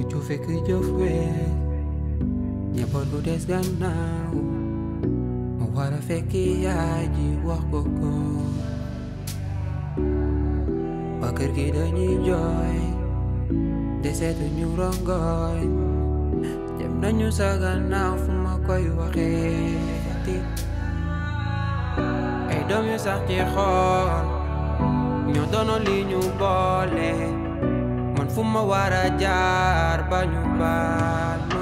ju fekk jëf wees njaboot gu des gannaaw mu war a fekk yaay ji wax ko ko waa kër gi dañuy jooy deseetu ñu rongoñ jëm nañu sa gannaaw fu ma koy waxeeti ay doom yu sax ci xool ñoo doonoon li ñu boole man fu ma war a jaar ba ñu baal ma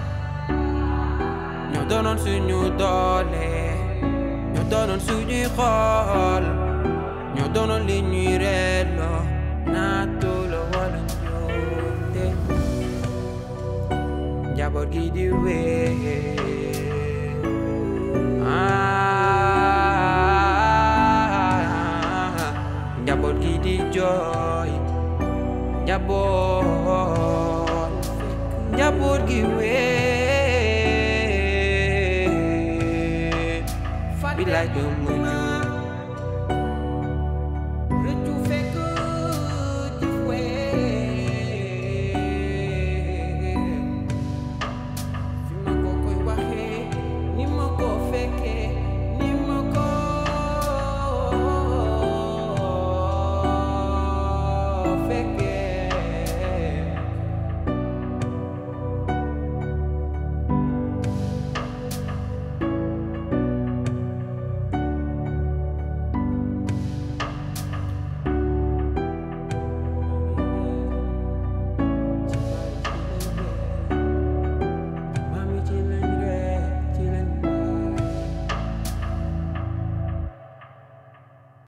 ñoo doonoon suñu doole ñoo doonoon suñuy xool ñoo doonoon li ñuy reeloo naatu la wala njuumte njaboot gi di wee njaboot gi di jooy njaboot njaboot gi wee bilaay doomu ñu